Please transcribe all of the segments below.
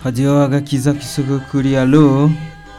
hadiyo agakiza k'isoko kuri alo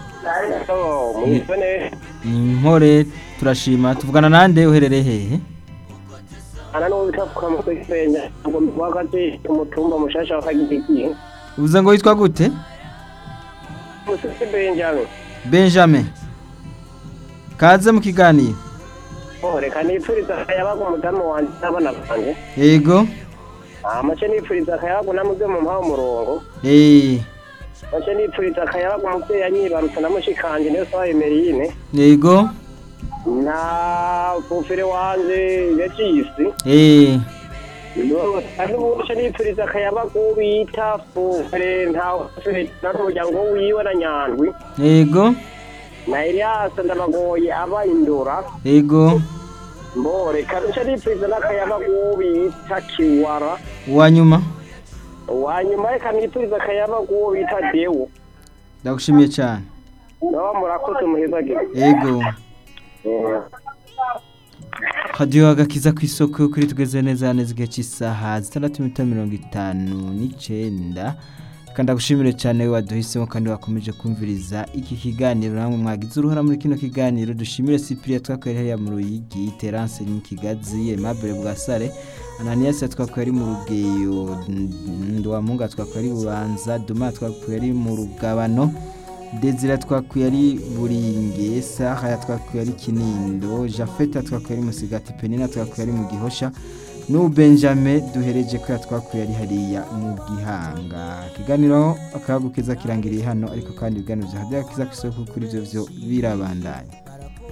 mwitone ni mpore turashima tuvugana nande uherereye hehe ana n'uwo bita kukamutwe kisenya ngo wakazi umutumba mushasha wa kagiriki uvuze ngo witwa gute musisi benjamin benjamin kaze mu kiganiro oh reka nipfuriza akayabaga umudamu wanje n'abana banje yego amace nipfuriza akayabaga namubwe mu mpaho umurongo eh mace nipfuriza akayabaga umuvyeyi yanyibarutse na mushikanje niyo sawa emerine yego na bufere wanje yacisi eh aribuce nipfuriza akayabaga uwo bita fufere ntawe n'umuryango wiwe na nyandwi yego na Elias ndabagoye aba indura yego mbore kabisa nipfiza n'akayaba guwo bita kiwara uwanyuma wanyuma reka nipfiza akayaba guwo bita dewo ndagushimiye cyane naba murakoze muhezagire yego hadiyo agakiza ku isoko kuri tugeze neza neza igihe cy'isaha zitandatu n'iminota mirongo itanu n'icyenda kandi ndagushimire cyane we waduhisemo kandi wakomeje kumviriza iki kiganiro namwe mwagize uruhara muri kino kiganiro dushimire sipiriya twakorera hariya mu ruyigi terance mu kigazi aimable bwasare ananiyasi twakuye ari mu rugeyo nduwamunga twakuye ari bubanza duma twakuye ari mu rugabano Desire twakuye ari buringe Sahaya twakuye ari kinindo Jafeta twakuye ari musigati Penina twakuye ari mu gihosha n'ubu Benjamin duhereje ko twakuye ari hariya mu gihanga ikiganiro akabugukeza kirangiriye hano ariko kandi ibiganiro bya hadiya kiza ku isoko kuri ibyo byo birabandanya